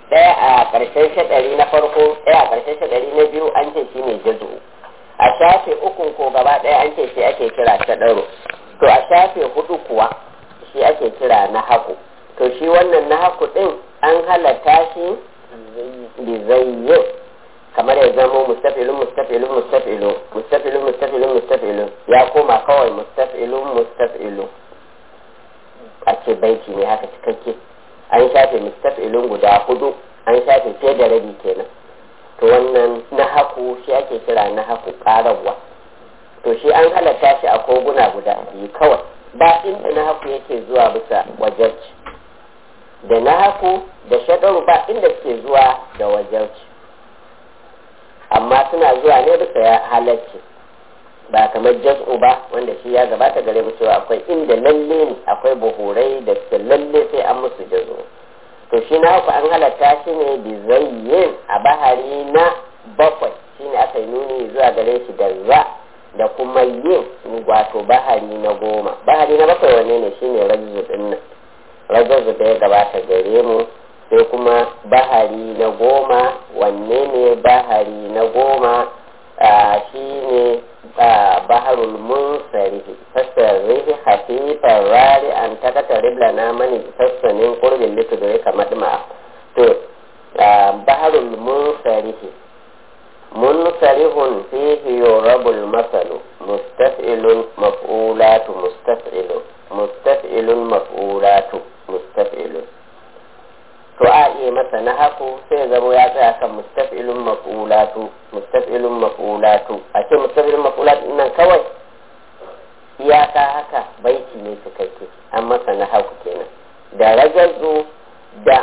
ɗaya a ƙarshen shaɗari na farko ɗaya a ƙarshen shaɗari na biyu an ce shi ne jazu a shafe ukun ko gaba ɗaya an ce shi ake kira shaɗaro to a shafe hudu kuwa shi ake kira na haku to shi wannan na haku ɗin an halatta shi bizayyin kamar ya zama mustafilun mustafilun mustafilun mustafilun mustafilun mustafilun ya koma kawai mustafilun mustafilun a ce baiti ne haka cikakke an shafe mustafilun guda hudu an shafe fiye da rabi kenan to wannan na haku shi ake kira na haku ƙararwa to shi an halatta shi a koguna guda biyu kawai ba inda na haku yake zuwa bisa wajarci da na haku da shaɗaru ba inda suke zuwa da wajarci amma suna zuwa ne bisa ya halarci ba kamar jas'u ba wanda shi ya gabata gare mu cewa akwai inda lalle ne akwai buhurai da suke lalle sai an musu jazo to shi na haku an halatta shi ne bizayyin a bahari na bakwai shine aka yi nuni zuwa gare shi da za da kuma yin wato bahari na goma bahari na bakwai wanne ne shine rajzu din nan rajzu da ya gabata gare mu sai kuma bahari na goma wanne ne bahari na goma shi ne baharul munsarihi fassarihi hafifan rari an takata ribla na mani fassanin kurbin litudure kamar ma to baharul munsarihi munsarihun fihi yurabul masalu mustaf'ilun maf'ulatu mustaf'ilun mustaf'ilun maf'ulatu mustaf'ilun to a iya masa na haku sai zamo ya tsaya kan mustaf'ilun maf'ulatu mustaf'ilun maf'ulatu a ce mustaf'ilun maf'ulatu nan kawai iyaka haka baiti ne cikakke an masa na haku kenan da rajazu da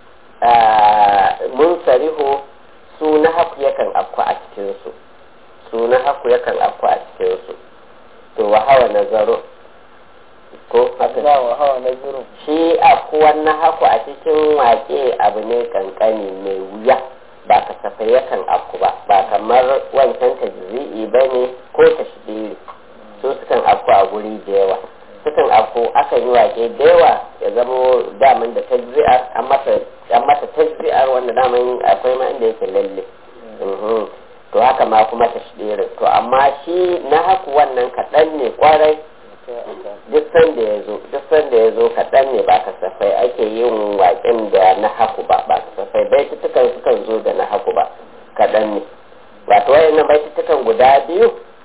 munsarihu su na haku yakan afku a cikinsu su na haku yakan afku a cikinsu to wa hawa nazaru ko haka wa hawa nazaru shi afkuwan na haku a cikin wake abu ne kankani mai wuya ba kasafai yakan afku ba ba kamar wancan tajzi'i ba ne ko tashbiri su sukan afku a guri da yawa sukan afku akan yi wake da yawa ya zamo daman da tajzi'ar an mata tajzi'ar wanda daman akwai ma inda yake lalle to haka ma kuma tashbirin to amma shi na haku wannan kaɗan ne kwarai duk sanda ya zo duk sanda ya zo kaɗan ne ba kasafai ake yin waƙen da na haku ba ba kasafai baitutukan sukan zo da na haku ba kaɗan ne wato wayannan baitutukan guda biyu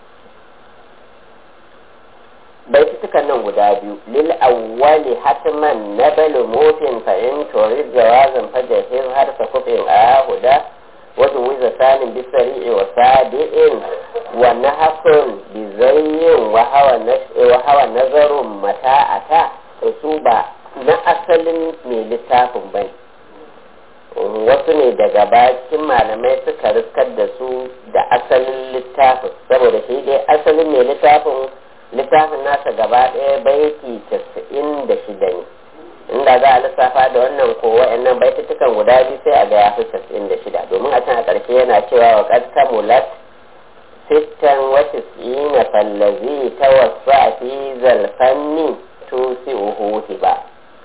baitutukan nan guda biyu lil awwali hatman nabalu mutin fa in turid jawazan fajahir har fa kufin ahuda وجوز ثان بسريع وسابع ونهق بزي وهو وهو نظر متى أتى أصوبة na asalin mai littafin bai wasu ne daga bakin malamai suka riskar da su da asalin littafin saboda shi dai asalin mai littafin littafin nasa gaba ɗaya baiti casa'in da shida ne inda za a lissafa da wannan ko wa'annan baitutukan guda biyu sai a ga ya fi casa'in da shida domin a can a ƙarshe yana cewa wa qad kamulat sittan wa tis'ina fallazi tawassa fi zalfanni tusi uhuti ba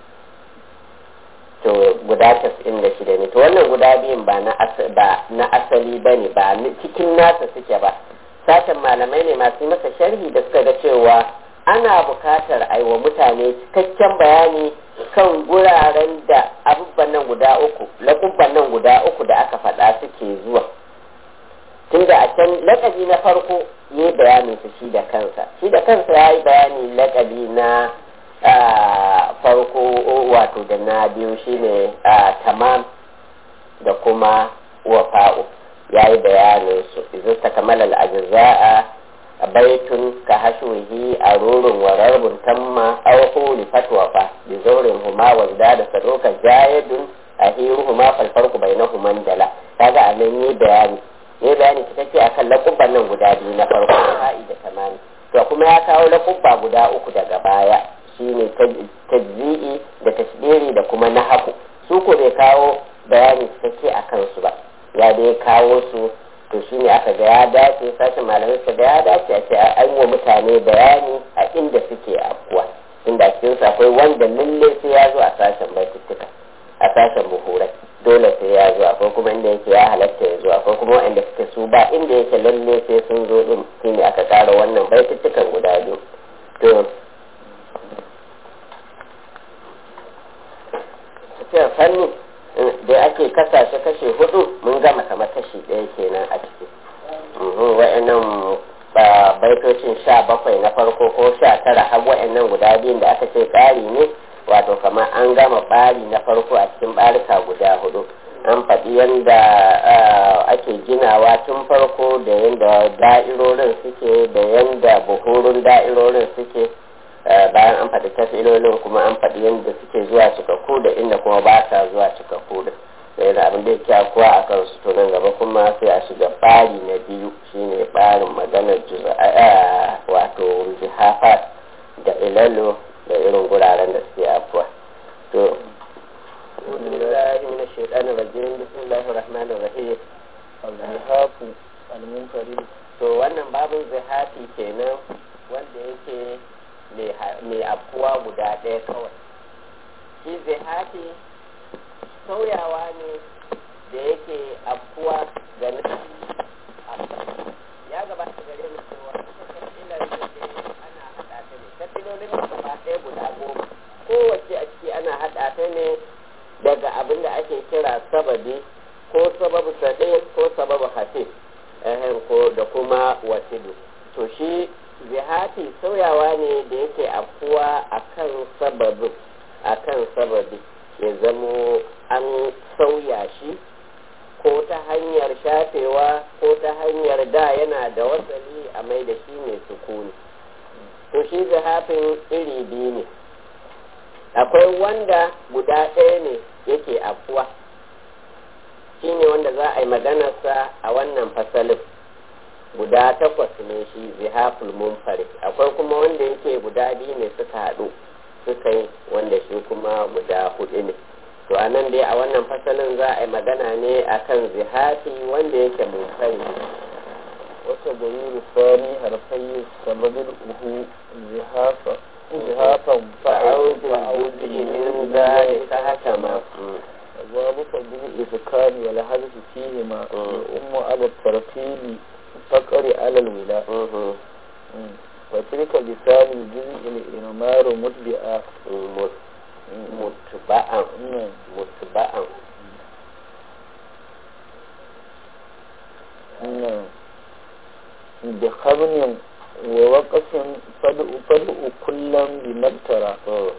to guda casa'in da shida ne to wannan guda biyun ba na asali ba ne ba cikin nasa suke ba sashen malamai ne masu masa sharhi da suka ga cewa ana bukatar aiwa mutane cikakken bayani kan guraren da abubuwan nan guda uku laƙubban nan guda uku da aka faɗa suke zuwa tunda a can laƙabi na farko ya yi bayanin su shi da kansa shi da kansa ya yi bayani laƙabi na farko wato da na biyu shine tamam da kuma wafa'u ya yi bayanin su izu ta kamala al'ajiza'a baitun ka hashuhi a rurin wararbun tamma aw huli fatwa fa bi zawrin huma wa da sadoka jayidun ahiru huma fal farqu bainahuma dala kaga anan yi bayani yi bayani cikakke akan lakubban nan guda biyu na farko ha'i da tamani to kuma ya kawo lakubba guda uku daga baya shine tajzi'i da tasbiri da kuma nahaku su ko bai kawo bayani cikakke akan su ba ya dai kawo su to shi ne aka ga ya dace sashen malamai suka ga ya dace a ce an wa mutane bayani a inda suke afkuwa inda cikin su akwai wanda lalle sai ya zo a sashen baituttuka a sashen buhurai dole sai ya zo akwai kuma inda yake ya halatta ya zo akwai kuma waɗanda suke su ba inda yake lalle sai sun zo din shine aka ƙara wannan baituttukan guda biyu to tafiyar fanni da ake kasashe kashe hudu mun gama kamar kashi ɗaya kenan a ciki wa'annan baitocin sha bakwai na farko ko sha tara har wa'annan guda biyun da aka ce tsari ne wato kamar an gama ɓari na farko a cikin ɓarika guda hudu an faɗi yadda ake ginawa tun farko da yadda da'irorin suke da yadda buhurun da'irorin suke bayan an faɗi tafilolin kuma an faɗi yadda suke zuwa cikakku da inda kuma ba sa zuwa cikakku da da yana abin da ya kuwa a kan su to nan gaba kuma sai a shiga ɓari na biyu shine ɓarin maganar wato jihafat da ilalo da irin guraren da suke afuwa to بالله من الشيطان الرجيم بسم الله الرحمن الرحيم الزهاف المنفرد to wannan babin zihafi kenan wanda yake mai afuwa guda ɗaya kawai shi zihafi sauyawa ne da yake afuwa ga nufi ya gabata gare mu cewa kafilar da ana haɗa ta ne kafilolin da gaba ɗaya guda goma kowace a ciki ana haɗa ta ne daga abin da ake kira sababi ko sababu saɗe ko sababu hafi ko da kuma wasidu to shi zihati sauyawa ne da yake afuwa akan sababin akan sababi ya zamo an sauya shi ko ta hanyar shafewa ko ta hanyar da yana da wasali a mai da shi mai sukuni to shi zihafin iri biyu ne akwai wanda guda ɗaya ne yake afuwa shi ne wanda za a yi maganarsa a wannan fasalin guda takwas ne shi zihaful munfarid akwai kuma wanda yake guda biyu ne suka haɗu suka yi wanda shi kuma guda hudu ne to a nan dai a wannan fasalin za a yi magana ne akan zihafi wanda yake munfarid wata gari sani harfai sababin uhu zihafa zihafan fa'audu min zalika hakama ذلك بالإذكار والحذف فيهما الأم على الترتيب فقر على الولاء وتلك لسان الجزء الإمار متبعا متبعا متبعا بخبن ووقف فدء فدء كلا بمبترى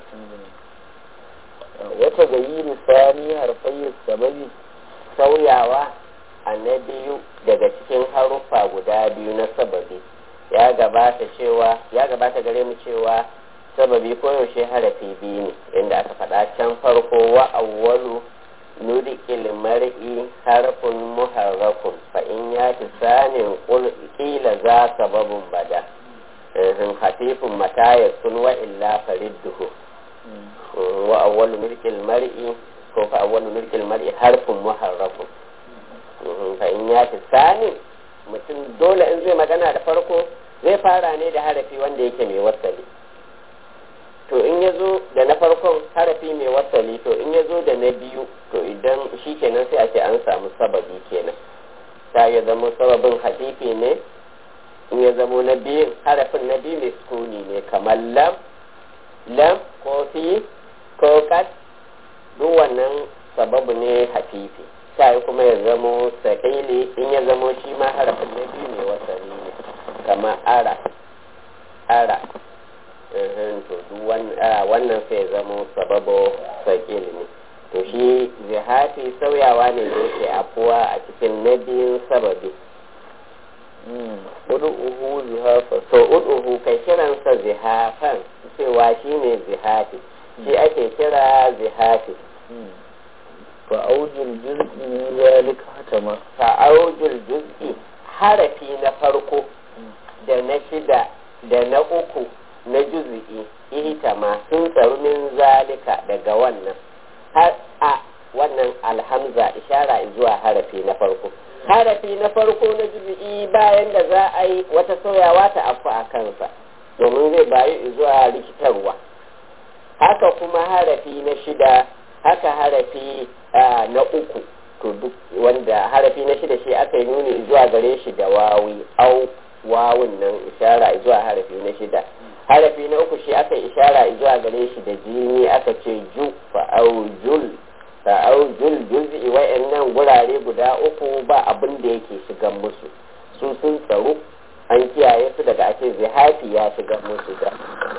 wata gayyiri sani harfai sababi sauyawa a na biyu daga cikin haruffa guda biyu na sababi ya gabata cewa ya gabata gare mu cewa sababi koyaushe harafi biyu ne inda aka faɗa can farko wa awwalu nudikil mar'i harfun muharrakun fa in ya fi sanin kila za sababun bada hafifun mata ya sun wa illa faridduhu wa awwalu milkil mar'i ko fa awwalu milkil mar'i harfun muharrafun fa in ya fi sani mutum dole in zai magana da farko zai fara ne da harafi wanda yake mai wasali to in ya zo da na farkon harafi mai wasali to in ya zo da na biyu to idan shi kenan sai a ce an samu sababi kenan ta ya zama sababin hadifi ne in ya zamo na biyun harafin na biyu mai sukuni ne kamar lam lam ko fi ko kat duk wannan sababu ne hafifi ta kuma ya zamo sakili in ya zamo shi ma harafin na biyu mai wasali ne kamar ara ara to duk wannan sai zama sababo sakil ne to shi zihafi sauyawa ne da yake afuwa a cikin na biyun sababi uhu zihafa to uduhu kai kiransa zihafan cewa shi ne zihafi shi ake kira zihafi fa'aujul juz'i min zalika hatama fa'aujul juz'i harafi na farko da na shida da na uku na juzi'i ihtama sun tsaru min zalika daga wannan har a wannan alhamza ishara zuwa harafi na farko harafi na farko na juzi'i bayan da za a yi wata sauyawa ta afu a kansa domin zai bayi zuwa rikitarwa haka kuma harafi na shida haka harafi na uku to duk wanda harafi na shida shi aka yi nuni zuwa gare shi da wawi au wawun nan ishara zuwa harafi na shida harafi na uku shi aka ishara zuwa gare shi da jini aka ce ju fa'aujul fa'aujul juz'i wa'annan gurare guda uku ba abin da yake shigan musu su sun tsaro an kiyaye su daga ake zihafi ya shiga musu da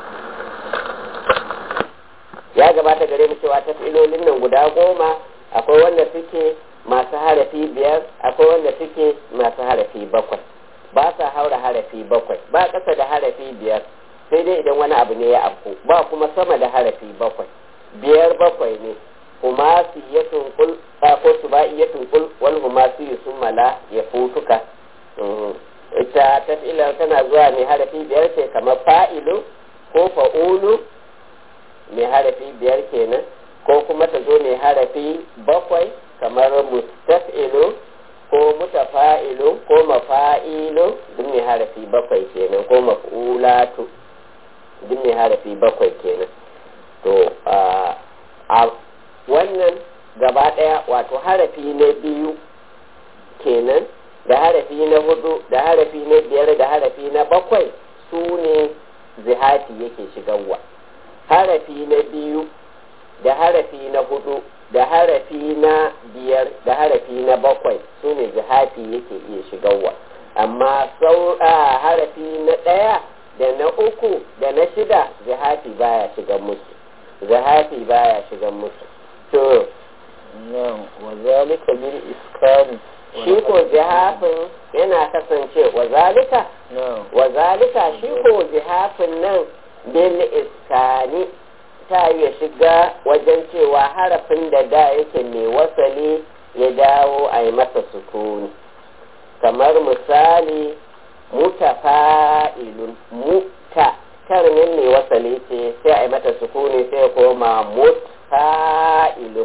ya gabata gare mu cewa tafilolin nan guda goma akwai wanda suke masu harafi biyar akwai wanda suke masu harafi bakwai ba sa haura harafi bakwai ba ƙasa da harafi biyar sai dai idan wani abu ne ya afku ba kuma sama da harafi bakwai biyar bakwai ne kuma su ya tunkul ko su ba iya tunkul wal huma su yi sun mala ya futuka ita tafilar tana zuwa mai harafi biyar ce kamar fa'ilu ko fa'ulu mai harafi biyar kenan ko kuma ta zo mai harafi bakwai kamar mustaf'ilu ko mutafa'ilu ko mafa'ilu duk mai harafi bakwai kenan ko maf'ulatu duk mai harafi bakwai kenan to a wannan gaba daya wato harafi na biyu kenan da harafi na hudu da harafi na biyar da harafi na bakwai su ne zihati yake shigarwa harafi na biyu da harafi na hudu da harafi na biyar da harafi na bakwai su ne zihati yake iya shigarwa amma saura harafi na ɗaya da na uku da na shida zihati baya shigan musu zihati baya shigan musu to wa zalika bil iskani shi ko zihafin yana kasance wa zalika wa zalika shi ko zihafin nan bil iskani ta ya shiga wajen cewa harafin da da yake mai wasali ya dawo a yi masa sukuni kamar misali mutafa'ilun muta karnin mai wasali ce sai a yi mata sukuni sai koma mutfa'ilun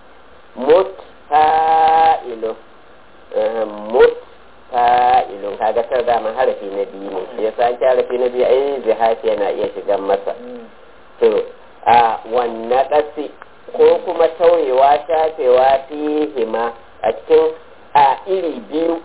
mutfa'ilun mutfa'ilun kaga tar dama harafi na biyu ne shi yasa ake harafi na biyu ai zihafi yana iya shigan masa to a wannan ƙasi ko kuma tauyewa shafewa hima a cikin a iri biyu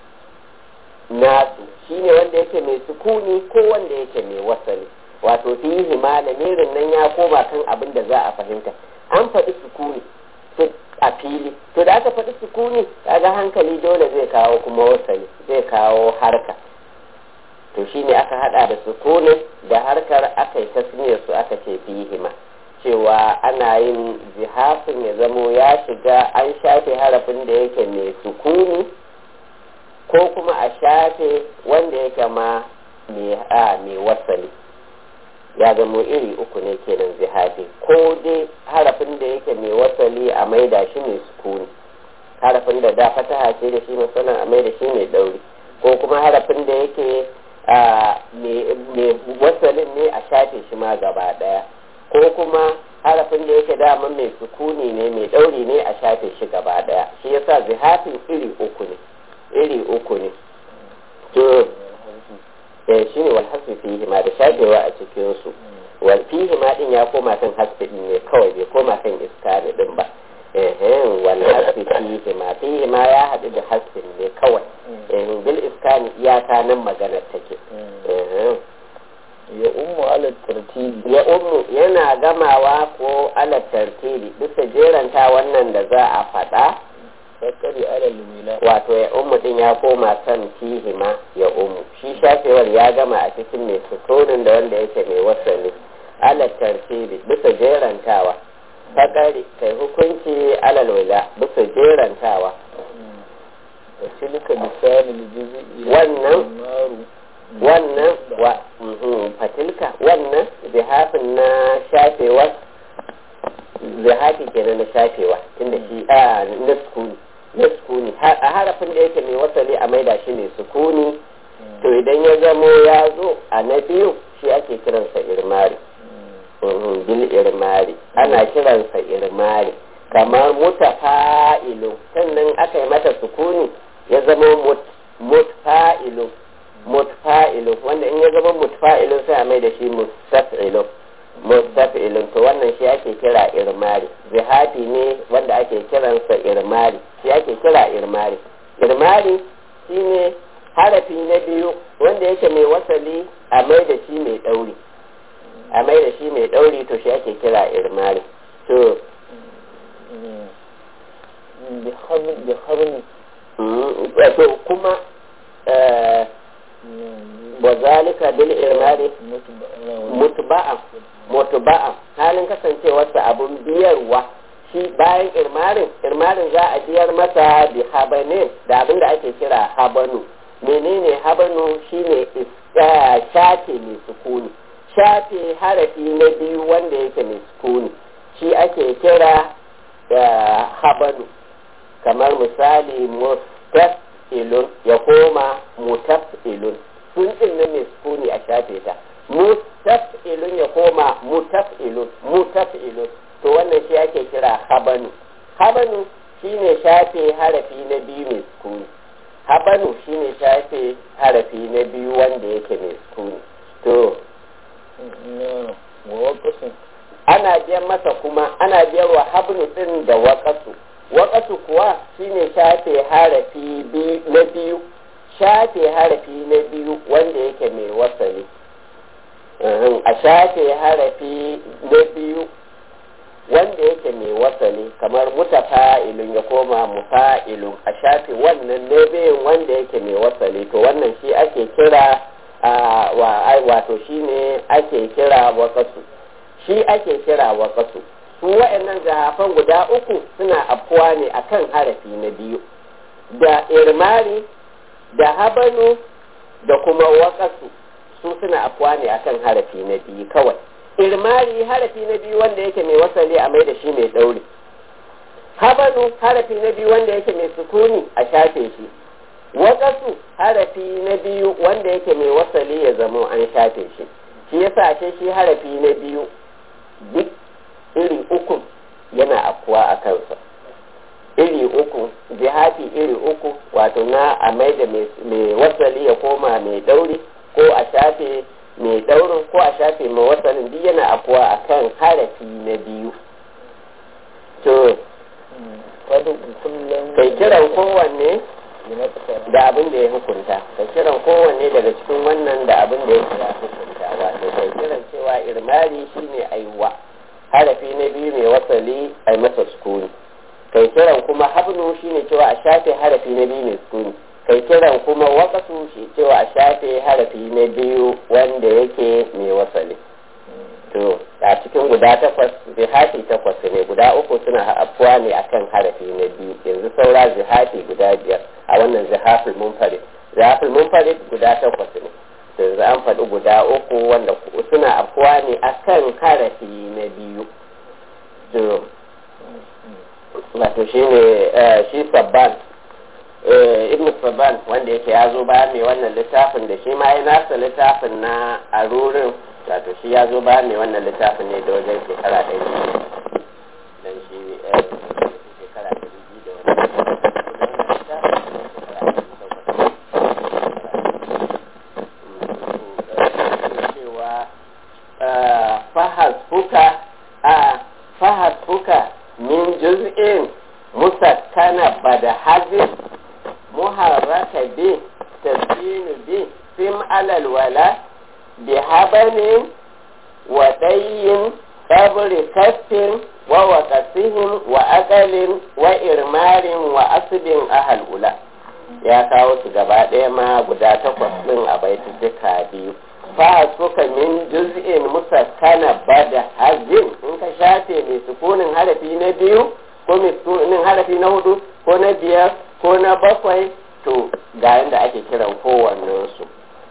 nasu shine wanda yake mai sukuni ko wanda yake mai wasali wato hima lamirin nan ya koma kan abin da za a fahimta an faɗi sukuni a fili to da aka faɗi sukuni kaga hankali dole zai kawo kuma wasali zai kawo harka to shine aka hada da sukunin da harkar aka yi tasmiyar su aka ce fihima cewa ana yin zihafin ya zamo ya shiga an shafe harafin da yake mai sukuni ko kuma a shafe wanda yake ma mai wasali ya zamo iri uku ne kenan zihafi ko dai harafin da yake mai wasali a maida shi mai sukuni harafin da da fataha ce da shi musamman a maida shi mai dauri ko kuma harafin da yake mai wasalin ne a shafe shi ma gaba daya ko kuma harafin da yake dama mai sukuni ne mai dauri ne a shafe shi gaba daya shi yasa zihafin iri uku ne iri uku ne to eh shine wal hasfi fihi ma da shafewa a cikin su wal fihi ma din ya koma kan hasfi din ne kawai bai koma kan iskari din ba eh wal hasfi fihi ma fihi ma ya hadu da hasfin ne kawai eh bil iskani iyaka nan maganar take eh ya ummu ala tartibi ya ummu yana gamawa ko ala tartibi bisa jeranta wannan da za a faɗa fakari ala lumila wato ya ummu din ya koma kan fihima ya ummu shi shafewar ya gama a cikin mai suturin da wanda yake mai wasali ala tartibi bisa jerantawa fakari kai hukunci ala lula bisa jerantawa wa tilka lisanul juz'i Wannan- maru wannan wa mhm, fatilka wannan zihafin na shafewa zihafi kenan na shafewa tunda shi a na sukuni na sukuni Ha- a harafin da yake mai wasali a maida shi mai sukuni to idan ya zamo ya zo a na biyu shi ake kiransa irmari Mhm, bil irmari ana kiransa irmari kamar mutafa'ilu sannan aka yi mata sukuni ya zama mut- mutfa'ilu mutfa'ilu wanda in ya zama mutfa'ilu sai a mai da shi mustaf'ilu mustaf'ilu to wannan shi ake kira irmari zihati irmari shi ake kira irmari irmari shine harafi na biyu wanda yake mai wasali a mai da shi mai ɗauri a mai da shi mai ɗauri to shi ake kira irmari to بخبر wato kuma wa zalika bil irmari mutba'an mutba'an halin kasancewarsa abun biyarwa shi bayan irmarin irmarin za a biyar masa bi habane da abin da ake kira habanu menene habanu shine shafe mai sukuni shafe harafi na biyu wanda yake mai sukuni shi ake kira habanu kamar misali mustafilun ya koma mutafilun sun din nan mai sukuni a shafe ta mustafilun ya koma mutafilun mutafilun to wannan shi ake kira habanu habanu shine shafe harafi na biyu mai sukuni habanu shine shafe harafi na biyu wanda yake mai sukuni to ana biyan masa kuma ana biyar wa habnu din da waƙasu waƙasu kuwa shine shafe harafi na biyu shafe harafi na biyu wanda yake mai wasali a shafe harafi na biyu wanda yake mai wasali kamar mutafa'ilun ya koma mufa'ilun a shafe wannan na biyun wanda yake mai wasali to wannan shi ake kira wato shine ake kira waƙasu shi ake kira waƙasu su wa'annan zahafan guda uku suna afkuwa ne akan harafi na biyu da irmari da habanu da kuma waƙasu su suna afkuwa ne akan harafi na biyu kawai irmari harafi na biyu wanda yake mai wasali a mai da shi mai ɗauri habanu harafi na biyu wanda yake mai sukuni a shafe shi waƙasu harafi na biyu wanda yake mai wasali ya zamo an shafe shi shi yasa ashe shi harafi na biyu duk iri uku yana afkuwa a kansa iri uku jihati iri uku wato na a mai da mai wasali ya koma mai dauri ko a shafe mai daurin ko a shafe mai wasalin duk yana afkuwa a kan harafi na biyu to kai kiran kowanne da abin da ya hukunta kai kiran kowanne daga cikin wannan da abin da ya hukunta wato kai kiran cewa irmari shine aiwa harafi na biyu mai wasali a masa sukuni kai kiran kuma habnu shine cewa a shafe harafi na biyu mai sukuni kai kiran kuma wakasu shi cewa a shafe harafi na biyu wanda yake mai wasali to a cikin guda takwas zihati takwas ne guda uku suna afuwa ne akan harafi na biyu yanzu saura zihati guda biyar a wannan zihaful munfarid zihaful munfarid guda takwas ne yanzu an faɗi guda uku wanda suna afuwa ne akan harafi na biyu wato shi ne shi sabban ibn sabban wanda yake ya zo bayan mai wannan littafin da shi ma ya nasa littafin na arurin wato shi ya zo bayan mai wannan littafin ne da wajen shekara ɗari dan shi shekara ɗari biyu da fahasbuka a fahasbuka min juz'in musakkana bada hazin muharraka bi tasbinu bi sim alal wala bi habanin wa dayyin qabri kaffin wa waqasihim wa aqalin wa irmarin wa asbin ahal ula ya kawo su gaba ɗaya ma guda takwas ɗin a baituka biyu fa suka min juz'in musakkana bada hazin in ka shafe mai sukunin harafi na biyu ko mai sukunin harafi na hudu ko na biyar ko na bakwai to ga yadda ake kiran kowannen su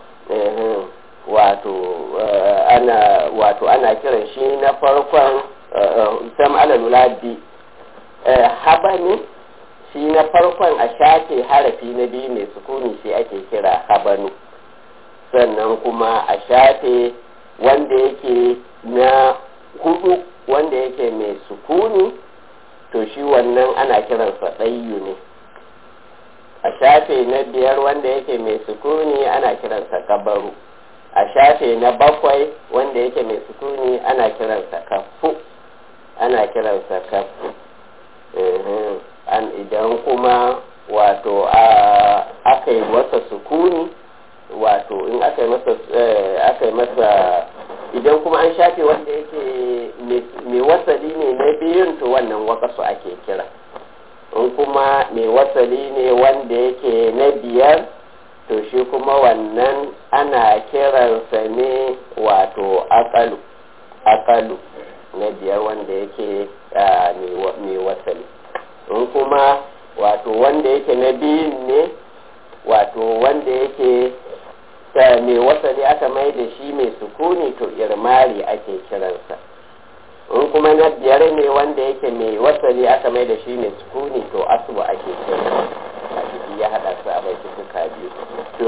wato ana wato ana kiran shi na farkon sam alalula bi habani shi na farkon a shafe harafi na biyu mai sukuni shi ake kira habanu sannan kuma a shafe wanda yake na hudu wanda yake mai sukuni to shi wannan ana kiransa ɗayyu ne a shafe na biyar wanda yake mai sukuni ana kiransa kabaru a shafe na bakwai wanda yake mai sukuni ana kiransa kafu ana kiransa kafu an idan kuma wato aka yi masa sukuni wato in aka yi masa aka yi masa idan kuma an shafe wanda yake mai wasali ne na biyun to wannan wakasu ake kira in kuma mai wasali ne wanda yake na biyar to shi kuma wannan ana kiransa ne wato akalu akalu na biyar wanda yake mai wasali in kuma wato wanda yake na biyun ne wato wanda yake mai wasali aka mai da shi mai sukuni to irmari ake kiransa in kuma na biyar ne wanda yake mai wasali aka mai da shi mai sukuni to asubu ake kiransa a ciki ya haɗa su a bai suka biyu to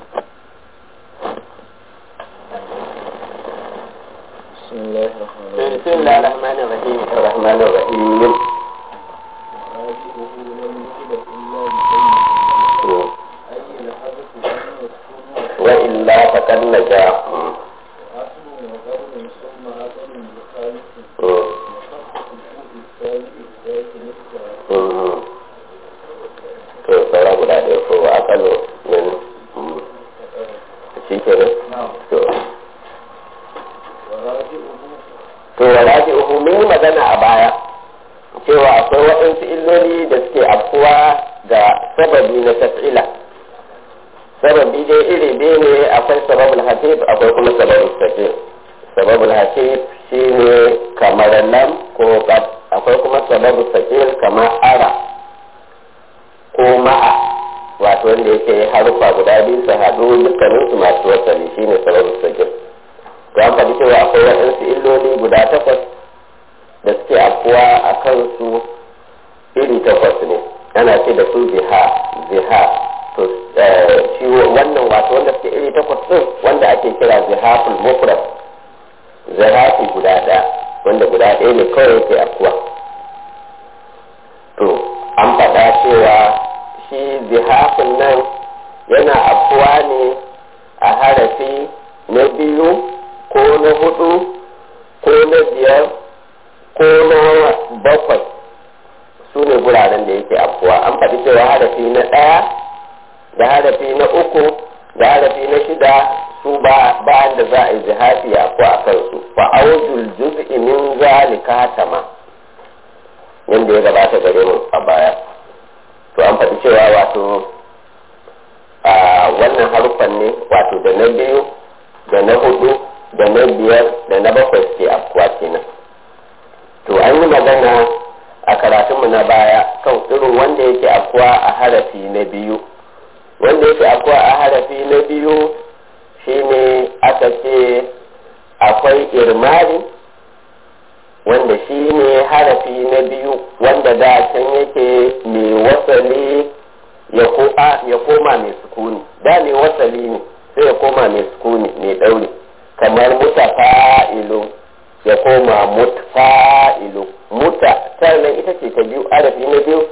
بسم الله الرحمن الرحيم بسم الله الرحمن الرحيم الرحمن الرحيم راجعه لم يجد إلا بسيد أي الحدث أن يكون وإلا فقد نجا أصل وقرن ثم أصل بخالف وخط الكوف الثاني الثالث نفسه to saura guda ɗaya ko a kano min shi ke nan نعم to وراجعه to walaji uhu mun yi magana a baya cewa akwai waɗansu illoli da suke afkuwa ga sababi na taf'ila sababi dai iri biyu ne akwai sababul hatif akwai kuma sababul sakir sababul hatif shine kamar lam ko qad akwai kuma sababul sakir kamar ara ko ma'a wato wanda yake harufa guda biyu su haɗu dukkaninsu masu wasali shine sababul sakir to an faɗi cewa akwai waɗansu illoli guda takwas da suke afkuwa a kansu iri takwas ne ana ce da su ziha ziha to shi wannan wato wanda suke iri takwas ɗin wanda ake kira zihaful mufrad zihafi guda ɗaya wanda guda ɗaya ne kawai yake afkuwa to an faɗa cewa shi zihafin nan yana afkuwa ne a harafi na biyu ko na hudu ko na biyar ko na bakwai su ne guraren da yake afuwa an faɗi cewa harafi na ɗaya da harafi na uku da harafi na shida su ba bayan da za a yi jihafi a ko a kansu fa aujul juz'i min zalika tama yanda ya gabata gare mu a baya to an faɗi cewa wato a wannan haruffan ne wato da na biyu da na hudu da na biyar da na bakwai suke afkuwa kenan to an yi magana a karatunmu na baya kan irin wanda yake afkuwa a harafi na biyu wanda yake afkuwa a harafi na biyu shine aka ce akwai irmari wanda shi ne harafi na biyu wanda da can yake mai wasali ya koma mai sukuni da mai wasali ne sai ya koma mai sukuni mai ɗauri kamar mutafa'ilu ya koma mutfa'ilu muta sannan ita ce ta biyu arafi na biyu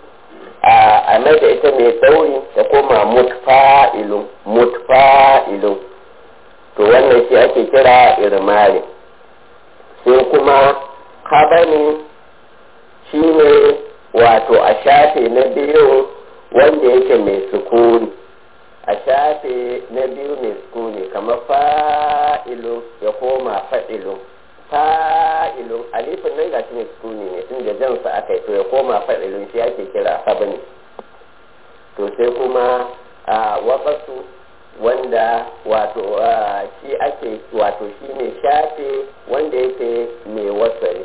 a mai da ita mai ɗauri ta koma mutfa'ilu mutfa'ilu to wannan shi ake kira irmari sai kuma habani shi ne wato a shafe na biyu wanda yake mai sukuni a shafe na biyu mai sukuni kamar fa'ilu ya koma fa'ilu fa'ilu alifin nan gashi mai sukuni ne tun da jansa aka yi to ya koma fa'ilu shi ake kira habani to sai kuma a waƙasu wanda wato shi ake wato shi ne shafe wanda yake mai wasari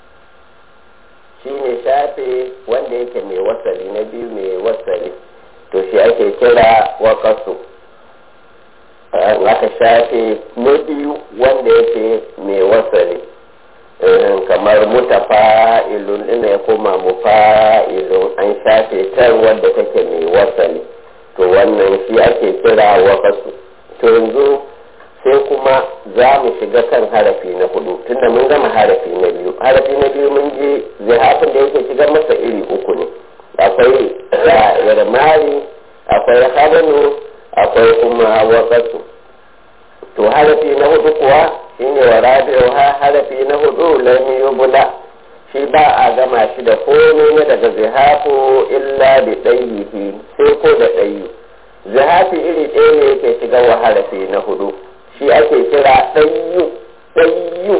shi ne shafe wanda yake mai wasari na biyu mai wasari to shi ake kira waƙasu aka shafe na biyu wanda yake mai wasari kamar mutafa'ilun ina ya koma mufa'ilun an shafe tar wanda take mai wasali to wannan shi ake kira waƙasu to yanzu sai kuma za mu shiga kan harafi na hudu tunda mun gama harafi na biyu harafi na biyu mun ji zihafin da yake shigar masa iri uku ne akwai yarmari akwai habanu akwai kuma waƙasu to harafi na hudu kuwa shine wa rabi'u ha harafi na hudu lam yubla shi ba a gama shi da komai na daga zihafu illa da ɗayyihi sai ko da ɗayyi zihafi iri ɗaya ne yake shiga wa harafi na hudu shi ake kira ɗayyu ɗayyu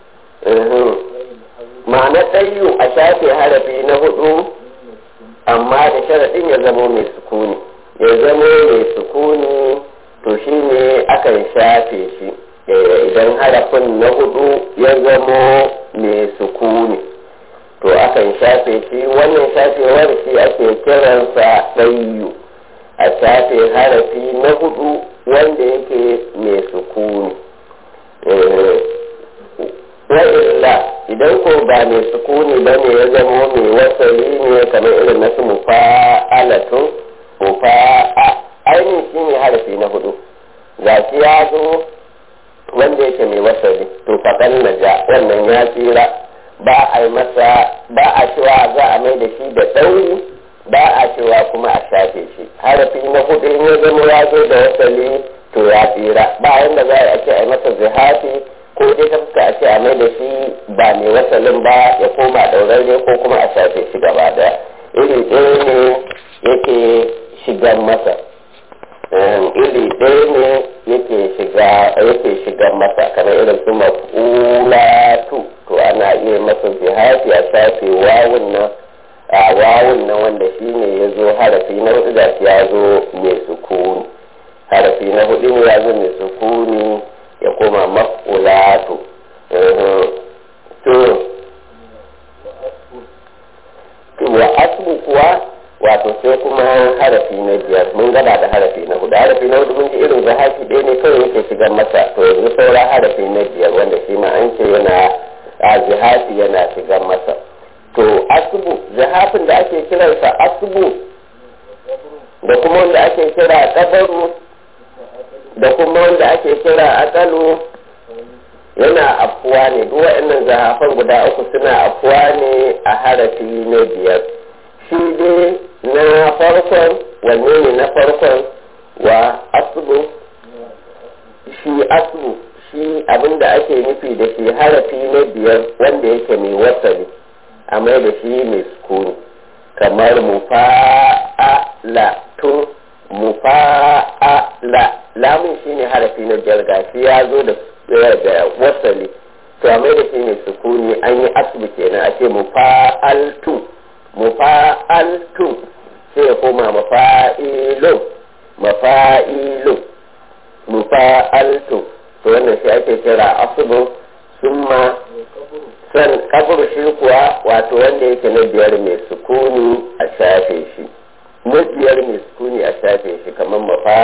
ma'ana ɗayyu a shafe harafi na hudu amma da sharaɗin ya zamo mai sukuni ya zamo mai sukuni to shi ne akan shafe shi idan harafin na hudu ya zamo mai sukuni to akan shafe shi wannan shafewar shi ake kiransa ɗayyu a shafe harafi na hudu wanda yake mai sukuni wa'illa idan ko ba mai sukuni ba ne ya zama mai wasali ne kamar irin nasu mufa'alatun mufa'a ainihin shi ne harafi na hudu ga shi ya zo wanda yake mai wasali to faɗan na ja wannan ya tsira ba a yi masa ba a cewa za a mai da shi da ɗauri ba a cewa kuma a shafe shi harafi na hudu in ya zama ya zo da wasali to ya tsira ba yanda za a ce a yi masa zihafi ko dai ta fuska a ce a mai da shi ba mai wasalin ba ya koma ɗaurarre ko kuma a shafe shi gaba daya iri ɗaya ne yake shigan masa iri ɗaya ne yake shiga yake shigan masa kamar irin su maf'ulatu to ana iya masa zihafi a shafe wawun nan a wawun nan wanda shi ne ya zo harafi na hudu da ya zo mai sukuni harafi na hudu ne ya zo mai sukuni ya koma maf'ulatu to wa asbu kuwa wato sai kuma harafi na biyar mun gaba da harafi na hudu harafi na hudu mun ji irin zahafi ɗaya ne kawai yake shigar masa to yanzu saura harafi na biyar wanda shi ma an ce yana a zihafi yana shigar masa to asubu zihafin da ake kiransa asubu da kuma wanda ake kira kabaru da kuma wanda ake kira akalu yana afuwa ne duk waɗannan zahafan guda uku suna afuwa ne a harafi na biyar shi dai na farkon wanne ne na farkon wa asubu shi asubu shi abinda ake nufi da shi harafi na biyar wanda yake mai wasali a mai da shi mai sukuni kamar mufa'ala tun mufa'ala lamun shi ne harafi na biyar gashi ya zo da da wasali to a mai da shi mai sukuni an yi asubu kenan a ce mufa'altu mufa'altu sai ya koma mafa'ilun mafa'ilun mufa'altu to wannan shi ake kira asubu summa san kabur shi kuwa wato wanda yake na biyar mai sukuni a shafe shi na biyar mai sukuni a shafe shi kamar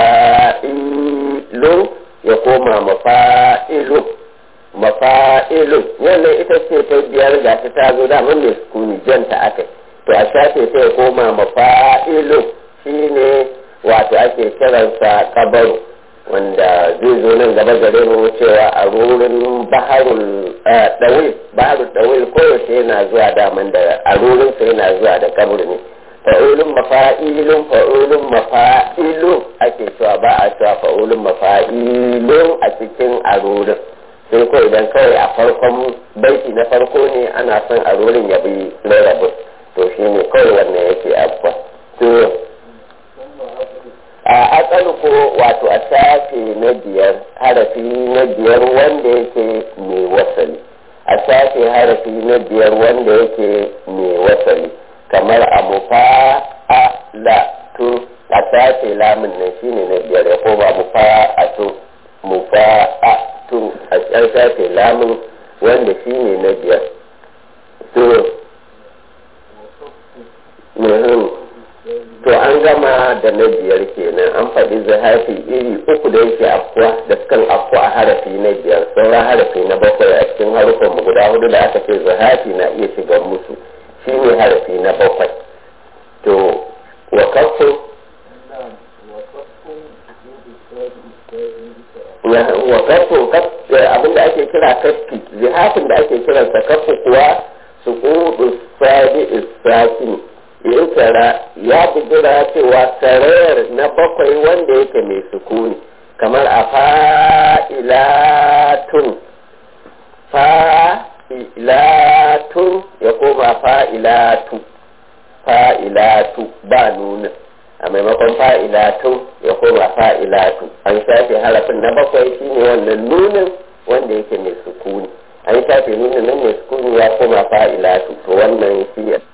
mafa'ilu ya koma mafa'ilu mafa'ilu wannan ita ce ta biyar ga ta ta zo damar mai sukuni janta aka to a shafe ta ya koma mafa'ilu shine wato ake kiransa kabaru wanda zai zo nan gaba gare mu cewa a rurin baharul dawil baharul dawil koyaushe yana zuwa daman da a rurin sa yana zuwa da kabur ne fa'ulun mafa'ilun fa'ulun mafa'ilun ake cewa ba a cewa fa'ulun mafa'ilun a cikin arurin sai ko idan kawai a farkon baiti na farko ne ana son arurin ya bi rarrabu to shi ne kawai wannan yake abuwa to a asali ko wato a shafe na biyar harafi na biyar wanda yake mai wasali a shafe harafi na biyar wanda yake mai wasali kamar a mufa a la tu a shafe lamun nan shine na biyar ya koma mufa a tu mufa a tu a shafe lamun wanda shine na biyar to to an gama da na biyar kenan an faɗi zahafi iri uku da yake afkuwa da sukan afkuwa a harafi na biyar sauran harafi na bakwai a cikin harufan mu guda hudu da aka ce zahafi na iya shiga musu shi ne harafi na bakwai to wa kafu wa kafu abinda ake kira kafi zihafin da ake kiransa kafu kuwa su kudu sadi isakini yin tara ya bugura cewa sarayar na bakwai wanda yake mai sukuni kamar a fa'ilatun fa'ilatun ya koma fa'ilatu fa'ilatu ba nunin a maimakon fa'ilatu ya koma fa'ilatu an shafe harafin na bakwai shine wannan nunin wanda yake mai sukuni an shafe nunin nan mai sukuni ya koma fa'ilatu to wannan shi